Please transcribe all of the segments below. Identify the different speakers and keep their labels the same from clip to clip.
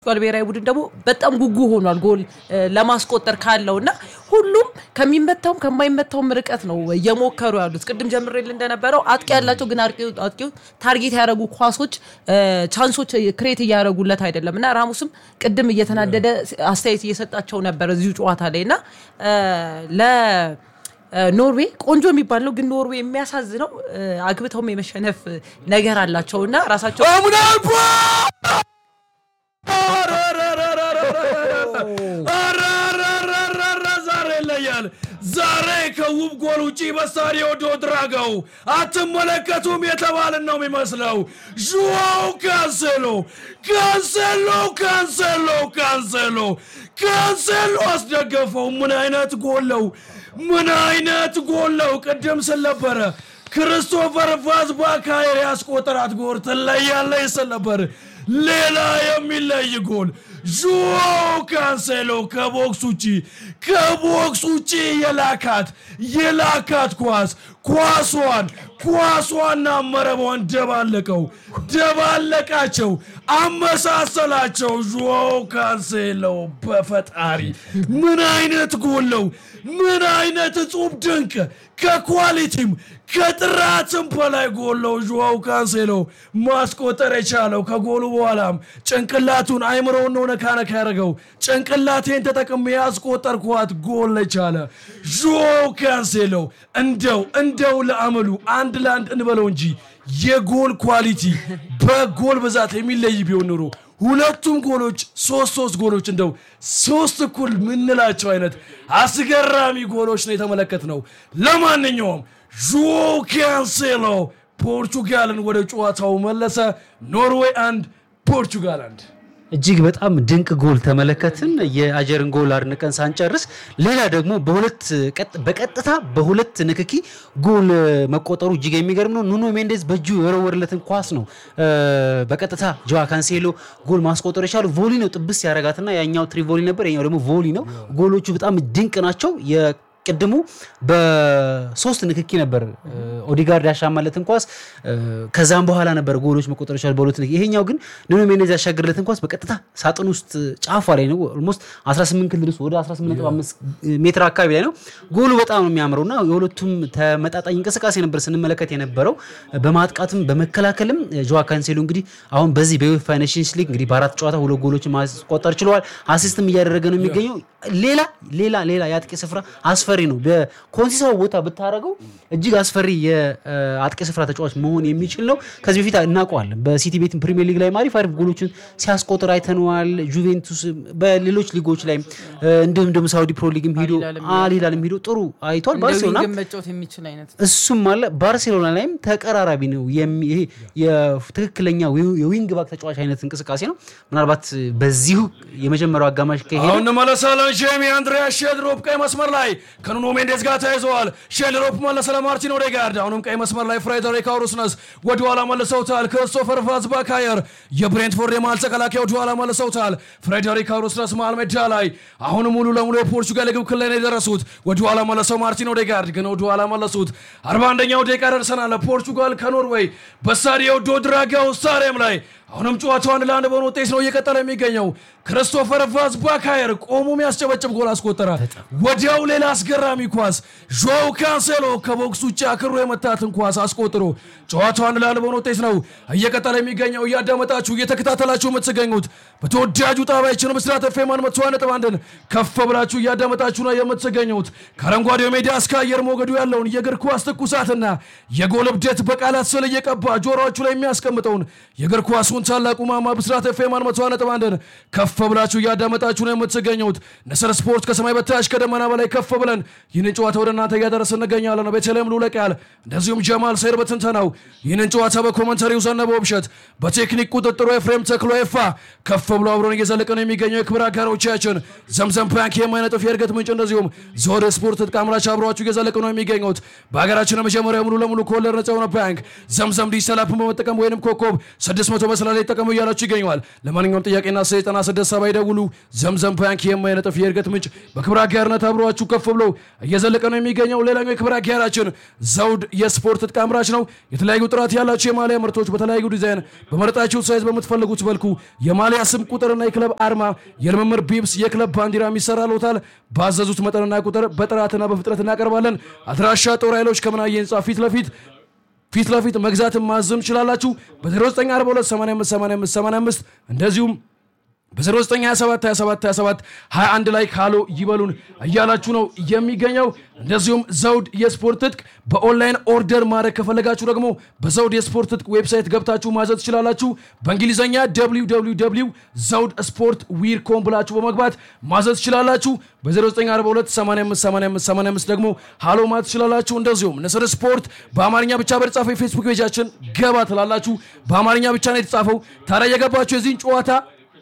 Speaker 1: ፖርቱጋል ብሔራዊ ቡድን ደግሞ በጣም ጉጉ ሆኗል ጎል ለማስቆጠር ካለው እና ሁሉም ከሚመታውም ከማይመታውም ርቀት ነው እየሞከሩ ያሉት። ቅድም ጀምሬል እንደነበረው አጥቂ ያላቸው ግን አጥቂው ታርጌት ያደረጉ ኳሶች ቻንሶች ክሬት እያደረጉለት አይደለም እና ራሙስም ቅድም እየተናደደ አስተያየት እየሰጣቸው ነበር እዚሁ ጨዋታ ላይ እና ለ ኖርዌይ ቆንጆ የሚባል ነው፣ ግን ኖርዌይ የሚያሳዝነው አግብተውም የመሸነፍ ነገር አላቸው እና ራሳቸው
Speaker 2: ዛሬ ይለያል። ዛሬ ከውብ ጎል ውጪ በስታዲዮ ዶ ድራጋው አትመለከቱም የተባልን ነው የሚመስለው። ዡዋው ካንሴሎ ካንሴሎ ካንሴሎ ካንሴሎ ካንሴሎ አስደገፈው። ምን አይነት ጎል ነው! ምን አይነት ጎል ነው! ቅድም ስል ነበረ ክርስቶፈር ቫዝባካየር ያስቆጠራት ጎል ትለያለች ስል ነበር። ሌላ የሚለይ ጎል ዡዋው ካንሴሎ ከቦክስ ውጪ ከቦክስ ውጪ የላካት የላካት ኳስ ኳሷን ኳሷና መረቧን ደባለቀው ደባለቃቸው፣ አመሳሰላቸው። ዡዋው ካንሴሎ በፈጣሪ ምን አይነት ጎል ነው! ምን አይነት እጹብ ድንቅ ከኳሊቲም ከጥራትም በላይ ጎል ነው። ዡዋው ካንሴሎ ማስቆጠር የቻለው ከጎሉ በኋላም ጭንቅላቱን አይምሮውን ነው ነካ ነካ ያደረገው። ጭንቅላቴን ተጠቅሜ ያስቆጠርኳት ጎል የቻለ ዡዋው ካንሴሎ እንደው እንደው ለአመሉ አንድ ለአንድ እንበለው እንጂ የጎል ኳሊቲ በጎል ብዛት የሚለይ ቢሆን ኖሮ ሁለቱም ጎሎች ሶስት ሶስት ጎሎች እንደው ሶስት እኩል ምንላቸው አይነት አስገራሚ ጎሎች ነው የተመለከት ነው። ለማንኛውም ዡዋው ካንሴሎ ፖርቹጋልን ወደ ጨዋታው መለሰ። ኖርዌይ አንድ ፖርቹጋል አንድ።
Speaker 3: እጅግ በጣም ድንቅ ጎል ተመለከትን። የአጀርን ጎል አድንቀን ሳንጨርስ ሌላ ደግሞ በሁለት በቀጥታ በሁለት ንክኪ ጎል መቆጠሩ እጅግ የሚገርም ነው። ኑኖ ሜንዴዝ በእጁ የወረወርለትን ኳስ ነው በቀጥታ ጆዋ ካንሴሎ ጎል ማስቆጠር የቻሉ ቮሊ ነው ጥብስ ያረጋትና ያኛው ትሪቮሊ ነበር፣ ያኛው ደግሞ ቮሊ ነው። ጎሎቹ በጣም ድንቅ ናቸው። ቅድሙ በሶስት ንክኪ ነበር ኦዲጋርድ ያሻማለትን ኳስ። ከዛም በኋላ ነበር ጎሎች መቆጠር ይችላል በሁለት ንክኪ። ይሄኛው ግን ኑኖ ሜንዴዝ ያሻገርለትን ኳስ በቀጥታ ሳጥን ውስጥ ጫፏ ላይ ነው። ኦልሞስት 18 ክልል ውስጥ ወደ 18.5 ሜትር አካባቢ ላይ ነው። ጎሉ በጣም ነው የሚያምረው እና የሁለቱም ተመጣጣኝ እንቅስቃሴ ነበር ስንመለከት የነበረው። በማጥቃትም በመከላከልም ጆዋ ካንሴሎ እንግዲህ አሁን በዚህ በዩኤፋ ኔሽንስ ሊግ እንግዲህ በአራት ጨዋታ ሁለት ጎሎችን ማስቆጠር ችለዋል። አሲስትም እያደረገ ነው የሚገኘው። ሌላ ሌላ ሌላ የአጥቂ ስፍራ አስፈሪ ነው። በኮንሲሳው ቦታ ብታደረገው እጅግ አስፈሪ የአጥቂ ስፍራ ተጫዋች መሆን የሚችል ነው። ከዚህ በፊት እናውቀዋለን። በሲቲ ቤት ፕሪሚየር ሊግ ላይ አሪፍ አሪፍ ጎሎችን ሲያስቆጥር አይተነዋል። ጁቬንቱስ በሌሎች ሊጎች ላይ እንዲሁም ደግሞ ሳውዲ ፕሮ ሊግም ሂዶ አልሂላልም ሂዶ ጥሩ አይቷል። ባርሴሎና
Speaker 1: መጫወት የሚችል አይነት
Speaker 3: እሱም አለ። ባርሴሎና ላይም ተቀራራቢ ነው። ይሄ የትክክለኛ የዊንግ ባክ ተጫዋች አይነት እንቅስቃሴ ነው። ምናልባት በዚሁ የመጀመሪያው አጋማሽ ከሄደ
Speaker 2: አሁን እንመለሳለን። ጄሚ አንድሪያ ሼልሮፕ ቀይ መስመር ላይ ከኑኖ ሜንዴዝ ጋር ተያይዘዋል። ሼልሮፕ መለሰ ለማርቲን ኦዴጋርድ። አሁንም ቀይ መስመር ላይ ፍሬደሪክ አውሩስነስ ወደኋላ መልሰውታል። ክርስቶፈር ቫዝባካየር የብሬንትፎርድ የመሃል ተከላካይ ወደኋላ መልሰውታል። ፍሬደሪክ አውሩስነስ መሃል ሜዳ ላይ አሁን ሙሉ ለሙሉ የፖርቹጋል የግብ ክልል ላይ ነው የደረሱት። ወደኋላ መለሰው ማርቲን ኦዴጋርድ ግን ወደኋላ መለሱት። አርባ አንደኛው ደቂቃ ደርሰናል። ፖርቹጋል ከኖርዌይ በስታዲዮ ዶ ድራጋው ስታዲየም ላይ አሁንም ጨዋታው አንድ ለአንድ በሆነ ውጤት ነው እየቀጠለ የሚገኘው። ክርስቶፈር ቫዝባካየር ቆሞ የሚያስጨበጭብ ጎል አስቆጠረ። ወዲያው ሌላ አስገራሚ ኳስ ዦው ካንሴሎ ከቦክስ ውጭ አክሮ የመታትን ኳስ አስቆጥሮ ጨዋታው አንድ ለአንድ በሆነ ውጤት ነው እየቀጠለ የሚገኘው። እያዳመጣችሁ እየተከታተላችሁ የምትገኙት በተወዳጁ ጣቢያችን ብስራት ኤፍ ኤም መቶ ነጥብ አንድን ከፍ ብላችሁ እያዳመጣችሁ ነው የምትገኙት። ከአረንጓዴው ሜዳ እስከ አየር ሞገዱ ያለውን የእግር ኳስ ትኩሳትና የጎል እብደት በቃላት ስል እየቀባ ጆሮዎቹ ላይ የሚያስቀምጠውን የእግር ኳሱን ታላቁ ማማ ብስራት ኤፍ ኤም መቶ ነጥብ አንድን ከፍ ብላችሁ እያዳመጣችሁ ነው የምትገኙት። ንስር ስፖርት ከሰማይ በታች ከደመና በላይ ከፍ ብለን ይህንን ጨዋታ ወደ እናንተ እያደረስ እንገኛለን። ቤተልሔም ሉለቃል እንደዚሁም ጀማል ሰይር በትንተናው ይህንን ጨዋታ በኮመንተሪው ዘነበ ውብሸት፣ በቴክኒክ ቁጥጥሩ ኤፍሬም ተክሎ ኤፋ ከፍ ብሎ አብሮን እየዘለቀ ነው የሚገኘው የክብር አጋሮቻችን ዘምዘም ባንክ የማይነጥፍ የእድገት ምንጭ እንደዚሁም ዞር ስፖርት ዕጥቅ አምራች አብረዋችሁ እየዘለቀ ነው የሚገኙት። በሀገራችን መጀመሪያ ሙሉ ለሙሉ ከወለድ ነጻ የሆነ ባንክ ዘምዘም ዲጂታል አፕን በመጠቀም ወይንም ኮከብ 600 በስላ ቀላል የጠቀሙ እያላችሁ ይገኘዋል። ለማንኛውም ጥያቄና ሰይጠና ስድስት ሰባ ይደውሉ። ዘምዘም ባንክ የማይነጥፍ የእድገት ምንጭ በክብረ አጋርነት አብሯችሁ ከፍ ብሎ እየዘለቀ ነው የሚገኘው። ሌላኛው የክብረ አጋራችን ዘውድ የስፖርት ዕቃ አምራች ነው። የተለያዩ ጥራት ያላቸው የማሊያ ምርቶች በተለያዩ ዲዛይን በመረጣችሁት ሳይዝ በምትፈልጉት መልኩ የማሊያ ስም ቁጥርና የክለብ አርማ፣ የልምምር ቢብስ፣ የክለብ ባንዲራ ይሰራልዎታል። ባዘዙት መጠንና ቁጥር በጥራትና በፍጥነት እናቀርባለን። አድራሻ ጦር ኃይሎች ከምናየ ህንፃ ፊት ለፊት ፊት ለፊት መግዛትን ማዘም ትችላላችሁ። በ0942858585 እንደዚሁም በ09272727 21 ላይ ካሎ ይበሉን እያላችሁ ነው የሚገኘው። እንደዚሁም ዘውድ የስፖርት ትጥቅ በኦንላይን ኦርደር ማድረግ ከፈለጋችሁ ደግሞ በዘውድ የስፖርት ትጥቅ ዌብሳይት ገብታችሁ ማዘዝ ትችላላችሁ። በእንግሊዝኛ www ዘውድ ስፖርት ዊር ኮም ብላችሁ በመግባት ማዘዝ ትችላላችሁ። በ0942858585 ደግሞ ሃሎ ማለት ትችላላችሁ። እንደዚሁም ንስር ስፖርት በአማርኛ ብቻ በተጻፈው የፌስቡክ ፔጃችን ገባ ትላላችሁ። በአማርኛ ብቻ ነው የተጻፈው። ታዲያ የገባችሁ የዚህን ጨዋታ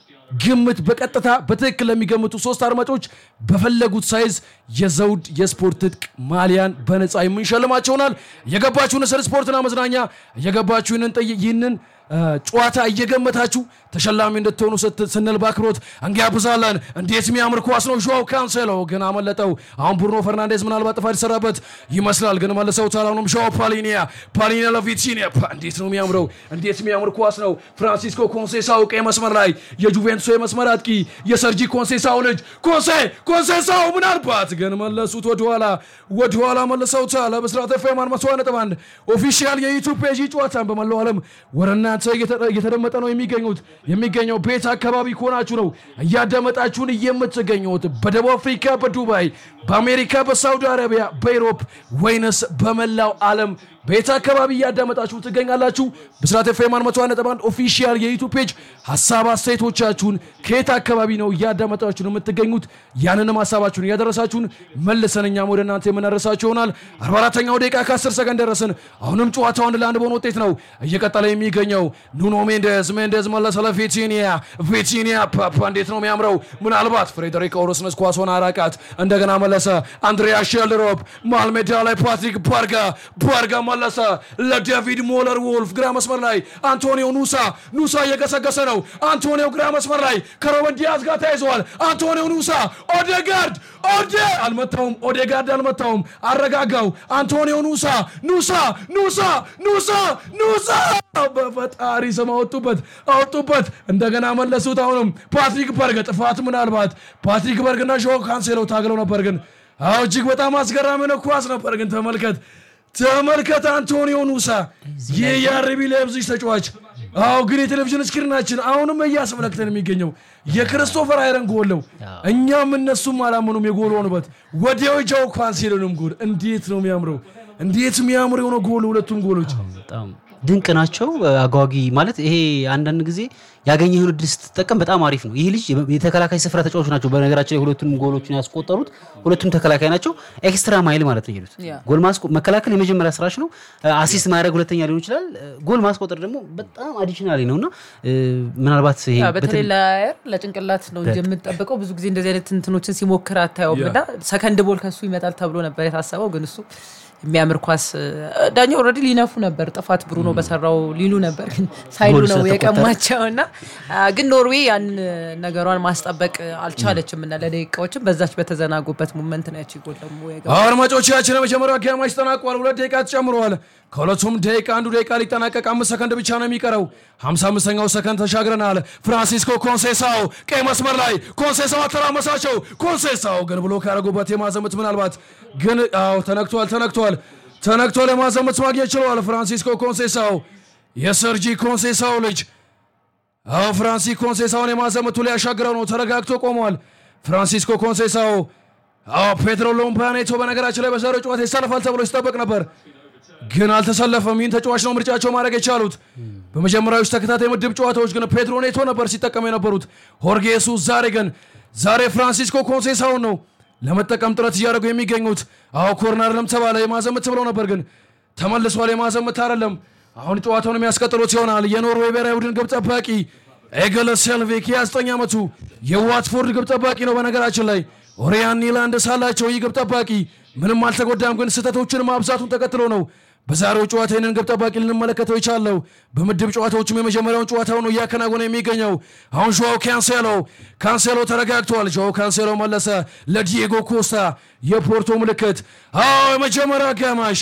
Speaker 2: ግምት በቀጥታ በትክክል ለሚገምቱ ሶስት አድማጮች በፈለጉት ሳይዝ የዘውድ የስፖርት ትጥቅ ማሊያን በነፃ የምንሸልማቸው ይሆናል። የገባችሁ ንስር ስፖርትና መዝናኛ የገባችሁ ይህንን ጥይ- ይህንን እ፣ ጨዋታ እየገመታችሁ ተሸላሚ እንድትሆኑ ስት- ስንል በአክብሮት እንጋብዛለን። እንዴት የሚያምር ኳስ ነው! ዣው ካንሴሎ ግን አመለጠው። አሁን ብሩኖ ፈርናንዴዝ ምናልባት ጥፋት ይሰራበት ይመስላል፣ ግን መልሰውታል። አሁንም ዣው ፓሊኒያ ፓሊኒያ ለቪቲኒያ ፓ- እንዴት ነው የሚያምረው! እንዴት የሚያምር ኳስ ነው! ፍራንሲስኮ ኮንሴሳው ቀይ መስመር ላይ የጁቬንቱስ የመስመር አጥቂ የሰርጂ ኮንሴሳው ልጅ ኮንሴ ኮንሴሳው ምናልባት ግን መለሱት ወደኋላ ወደኋላ መልሰውታል። በብስራት ኤፍኤም አንድ መቶ ነጥብ አንድ ኦፊሻል የዩቱብ ፔጅ ጨዋታን በመላው ዓለም ወደ እናንተ እየተ- እየተደመጠ ነው የሚገኙት የሚገኘው ቤት አካባቢ ከሆናችሁ ነው እያዳመጣችሁን የምትገኙት በደቡብ አፍሪካ፣ በዱባይ፣ በአሜሪካ፣ በሳውዲ አረቢያ፣ በኢሮፕ ወይንስ በመላው ዓለም ቤት አካባቢ እያዳመጣችሁ ትገኛላችሁ። ብስራት ኤፍኤም አንድ መቶ ነጥብ አንድ ኦፊሻል የዩቱብ ፔጅ ሀሳብ አስተያየቶቻችሁን ከየት አካባቢ ነው እያዳመጣችሁ ነው የምትገኙት? ያንንም ሀሳባችሁን እያደረሳችሁን መልሰን እኛም ወደ እናንተ የምናደርሳችሁ ይሆናል። 44ኛው ደቂቃ ከ10 ሰከንድ ደረስን። አሁንም ጨዋታው አንድ ለአንድ በሆነ ውጤት ነው እየቀጠለ የሚገኘው። ኑኖ ሜንዴዝ ሜንዴዝ መለሰ ለቪቲኒያ ቪቲኒያ ፓፓ እንዴት ነው የሚያምረው! ምናልባት ፍሬደሪክ ኦሮስነስ ኳሷን አራቃት። እንደገና መለሰ አንድሪያ ሼልሮፕ መሃል ሜዳ ላይ ፓትሪክ ባርጋ ባርጋ መለሰ ለዴቪድ ሞለር ወልፍ ግራ መስመር ላይ አንቶኒዮ ኑሳ ኑሳ እየገሰገሰ ነው። አንቶኒዮ ግራ መስመር ላይ ከሮበን ዲያዝ ጋር ተያይዘዋል። አንቶኒዮ ኑሳ ኦዴጋርድ ኦዴ አልመታውም። ኦዴጋርድ አልመታውም። አረጋጋው። አንቶኒዮ ኑሳ ኑሳ ኑሳ ኑሳ ኑሳ በፈጣሪ ስም አወጡበት አወጡበት። እንደገና መለሱት። አሁንም ፓትሪክ በርግ ጥፋት ምናልባት ፓትሪክ በርግና ዦ ካንሴሎ ታግለው ነበር ግን አዎ እጅግ በጣም አስገራሚ ነው ኳስ ነበር ግን ተመልከት ተመልከት አንቶኒዮ ኑሳ ይህ የአርቢ ላይፕዚግ ተጫዋች አዎ ግን የቴሌቪዥን ስክሪናችን አሁንም እያስመለክተን የሚገኘው የክሪስቶፈር አይረን ጎል ነው እኛም እነሱም አላመኑም የጎል ሆኑበት ወዲያው ጃው ካንሴሎንም ጎል እንዴት ነው የሚያምረው እንዴት የሚያምር የሆነ ጎል ሁለቱም ጎሎች
Speaker 3: በጣም ድንቅ ናቸው። አጓጊ ማለት ይሄ አንዳንድ ጊዜ ያገኘህን እድል ስትጠቀም በጣም አሪፍ ነው። ይህ ልጅ የተከላካይ ስፍራ ተጫዋች ናቸው። በነገራችን ላይ ሁለቱም ጎሎችን ያስቆጠሩት ሁለቱም ተከላካይ ናቸው። ኤክስትራ ማይል ማለት ነው ይሉት
Speaker 1: ያ።
Speaker 3: ጎል ማስቆ- መከላከል የመጀመሪያ ስራች ነው። አሲስት ማድረግ ሁለተኛ ሊሆን ይችላል። ጎል ማስቆጠር ደግሞ በጣም አዲሽናሊ ነው እና እ፣ ምናልባት ይሄ
Speaker 1: ያ፣ በተለይ
Speaker 3: በተለይ-
Speaker 1: ለአየር ለጭንቅላት ነው እንጂ የምንጠብቀው ብዙ ጊዜ እንደዚህ አይነት እንትኖችን ሲሞክር አታየውም። እና ሰከንድ ቦል ከሱ ይመጣል ተብሎ ነበር የታሰበው፣ ግን እሱ የሚያምር ኳስ ዳኛ ኦልሬዲ ሊነፉ ነበር። ጥፋት ብሩኖ በሰራው ሊሉ ነበር፣ ግን ሳይሉ
Speaker 3: ጎል
Speaker 1: ነው
Speaker 3: ስለተቆጠረ።
Speaker 1: የቀማቸው እና አ፣ ግን ኖርዌይ ያን ነገሯን ማስጠበቅ አልቻለችም እና ለደቂቃዎችም በዛች በተዘናጉበት ሞመንት ነው ያቺ ጎል ደግሞ የገባው።
Speaker 2: አድማጮቻችን የመጀመሪያው አጋማሽ ተጠናቋል። ሁለት ደቂቃ ተጨምረዋል። ከሁለቱም ደቂቃ አንዱ ደቂቃ ሊጠናቀቅ አምስት ሰከንድ ብቻ ነው የሚቀረው። 55ኛው ሰከንድ ተሻግረናል። ፍራንሲስኮ ኮንሴሳው ቀይ መስመር ላይ ኮንሴሳው አተራመሳቸው። ኮንሴሳው ግን ብሎ ካረጉበት የማዘምት ምናልባት ግን አዎ ተነክቷል፣ ተነክቷል፣ ተነክቷል። የማዘምት ማግኘት ችለዋል። ፍራንሲስኮ ኮንሴሳው የሰርጂ ኮንሴሳው ልጅ አዎ ፍራንሲ ኮንሴሳውን የማዘመቱ ላይ ያሻግረው ነው። ተረጋግቶ ቆሟል። ፍራንሲስኮ ኮንሴሳው አዎ ፔድሮ ሎምፓኔቶ በነገራችን ላይ በዛሬው ጨዋታ ይሰለፋል ተብሎ ሲጠበቅ ነበር፣ ግን አልተሰለፈም። ይህን ተጫዋች ነው ምርጫቸው ማድረግ የቻሉት። በመጀመሪያዎች ተከታታይ ምድብ ጨዋታዎች ግን ፔድሮ ኔቶ ነበር ሲጠቀሙ የነበሩት። ሆርጌ ሱስ ዛሬ ግን ዛሬ ፍራንሲስኮ ኮንሴሳውን ነው ለመጠቀም ጥረት እያደረጉ የሚገኙት። አዎ ኮርነርም ተባለ የማዘምት ብለው ነበር፣ ግን ተመልሷል። የማዘምት አይደለም። አሁን ጨዋታውን የሚያስቀጥሉት ይሆናል። የኖርዌይ ብሔራዊ ቡድን ግብ ጠባቂ ኤገለ ሴልቪክ የ9 ዓመቱ የዋትፎርድ ግብ ጠባቂ ነው። በነገራችን ላይ ኦሪያን ኒላንድ ሳላቸው ይህ ግብ ጠባቂ ምንም አልተጎዳም፣ ግን ስህተቶችን ማብዛቱን ተከትሎ ነው በዛሬው ጨዋታ ይህንን ግብ ጠባቂ ልንመለከተው ይቻለው። በምድብ ጨዋታዎችም የመጀመሪያውን ጨዋታው ነው እያከናወነ የሚገኘው። አሁን ጆዋው ካንሴሎ ካንሴሎ ተረጋግቷል። ጆዋው ካንሴሎ መለሰ ለዲየጎ ኮስታ የፖርቶ ምልክት። አዎ የመጀመሪያው አጋማሽ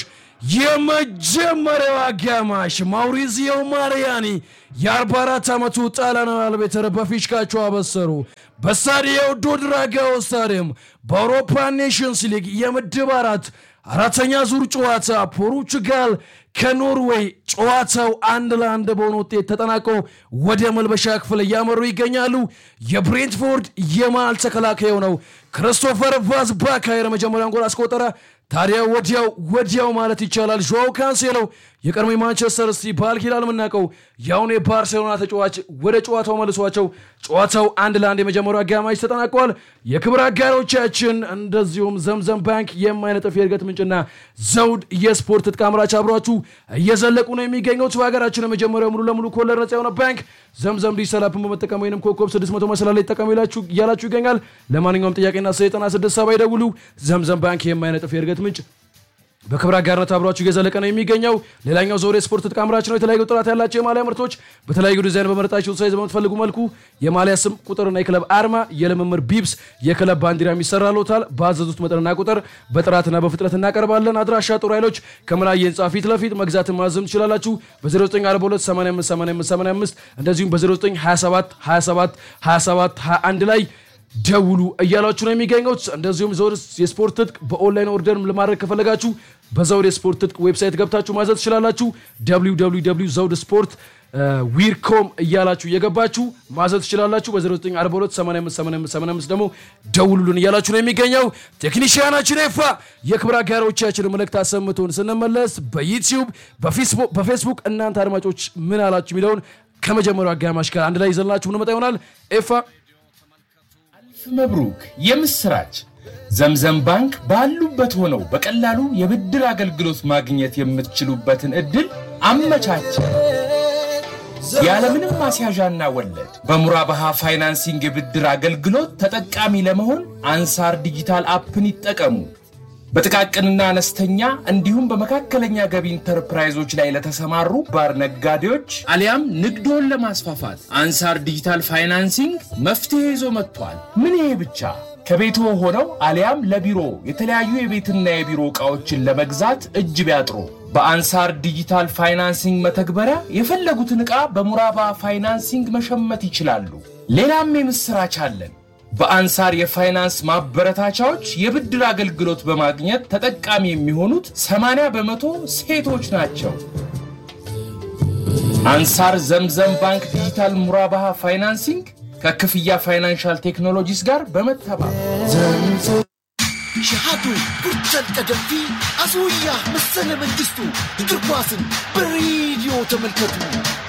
Speaker 2: የመጀመሪያው አጋማሽ ማውሪዚዮ ማሪያኒ የ44 ዓመቱ ጣሊያናዊ አልቤተር በፊሽካቸው አበሰሩ። በስታዲዮ ዶ ድራጋኦ ስታዲየም በአውሮፓ ኔሽንስ ሊግ የምድብ አራት አራተኛ ዙር ጨዋታ ፖርቹጋል ከኖርዌይ ጨዋታው አንድ ለአንድ በሆነ ውጤት ተጠናቆ ወደ መልበሻ ክፍል እያመሩ ይገኛሉ። የብሬንትፎርድ የመሃል ተከላካይ ነው ክርስቶፈር ቫዝ ባካየር መጀመሪያውን ጎል አስቆጠረ። ታዲያ ወዲያው ወዲያው ማለት ይቻላል ዦዋው ካንሴሎ የቀድሞ ማንቸስተር ሲቲ ባል ኪዳል የምናውቀው የአሁኑ የባርሴሎና ተጫዋች ወደ ጨዋታው መልሷቸው ጨዋታው አንድ ለአንድ የመጀመሪያው አጋማሽ ተጠናቋል። የክብር አጋሮቻችን እንደዚሁም ዘምዘም ባንክ የማይነጥፍ የእድገት ምንጭና ዘውድ የስፖርት ትጥቅ አምራች አብሯችሁ እየዘለቁ ነው የሚገኙት። በሀገራችን የመጀመሪያው ሙሉ ለሙሉ ኮለር ነጻ የሆነ ባንክ ዘምዘም ዲጂታል አፕን በመጠቀም ወይም ኮከብ 600 መሰላ ላይ ይጠቀሙ እያላችሁ ይገኛል። ለማንኛውም ጥያቄና ሰይጠና ስድስት ሰባ ይደውሉ። ዘምዘም ባንክ የማይነጥፍ የእድገት ምንጭ በክብር አጋርነት አብሯችሁ እየዘለቀ ነው የሚገኘው። ሌላኛው ዞር የስፖርት ትጥቅ አምራች ነው። የተለያዩ ጥራት ያላቸው የማሊያ ምርቶች በተለያዩ ዲዛይን በመረጣቸው ሳይዝ በምትፈልጉ መልኩ የማሊያ ስም ቁጥርና የክለብ አርማ፣ የልምምር ቢብስ፣ የክለብ ባንዲራ የሚሰራሎታል። በአዘዙት መጠንና ቁጥር በጥራትና በፍጥነት እናቀርባለን። አድራሻ ጦር ኃይሎች ከመላይ ህንፃ ፊት ለፊት መግዛትን ማዘም ትችላላችሁ። በ0942858585 እንደዚሁም በ0927 27 27 21 ላይ ደውሉ እያላችሁ ነው የሚገኙት። እንደዚሁም ዘውድ የስፖርት ትጥቅ በኦንላይን ኦርደር ለማድረግ ከፈለጋችሁ በዘውድ የስፖርት ትጥቅ ዌብሳይት ገብታችሁ ማዘዝ ትችላላችሁ። ዘውድ ስፖርት ዊርኮም እያላችሁ እየገባችሁ ማዘዝ ትችላላችሁ። በ0942858585 ደግሞ ደውሉልን እያላችሁ ነው የሚገኘው። ቴክኒሽያናችን ኤፋ የክብር አጋሮቻችን መልእክት አሰምቶን ስንመለስ በዩቲዩብ በፌስቡክ እናንተ አድማጮች ምን አላችሁ የሚለውን ከመጀመሪያው አጋማሽ ጋር አንድ ላይ ይዘንላችሁ እንመጣ ይሆናል። ኤፋ
Speaker 4: መብሩክ የምስራች! ዘምዘም ባንክ ባሉበት ሆነው በቀላሉ የብድር አገልግሎት ማግኘት የምትችሉበትን ዕድል አመቻቸ። ያለምንም ማስያዣና ወለድ በሙራባሃ ፋይናንሲንግ የብድር አገልግሎት ተጠቃሚ ለመሆን አንሳር ዲጂታል አፕን ይጠቀሙ። በጥቃቅንና አነስተኛ እንዲሁም በመካከለኛ ገቢ ኢንተርፕራይዞች ላይ ለተሰማሩ ባር ነጋዴዎች አሊያም ንግዶን ለማስፋፋት አንሳር ዲጂታል ፋይናንሲንግ መፍትሄ ይዞ መጥቷል። ምን ይሄ ብቻ! ከቤቶ ሆነው አሊያም ለቢሮ የተለያዩ የቤትና የቢሮ ዕቃዎችን ለመግዛት እጅ ቢያጥሩ በአንሳር ዲጂታል ፋይናንሲንግ መተግበሪያ የፈለጉትን ዕቃ በሙራባ ፋይናንሲንግ መሸመት ይችላሉ። ሌላም የምሥራች አለን። በአንሳር የፋይናንስ ማበረታቻዎች የብድር አገልግሎት በማግኘት ተጠቃሚ የሚሆኑት 80 በመቶ ሴቶች ናቸው። አንሳር ዘምዘም ባንክ ዲጂታል ሙራባሃ ፋይናንሲንግ ከክፍያ ፋይናንሻል ቴክኖሎጂስ ጋር በመተባበር
Speaker 5: ሸሃዱ ጉርተን ቀደምቲ አስውያ መሰለ መንግስቱ እግር ኳስን በሬዲዮ ተመልከቱ።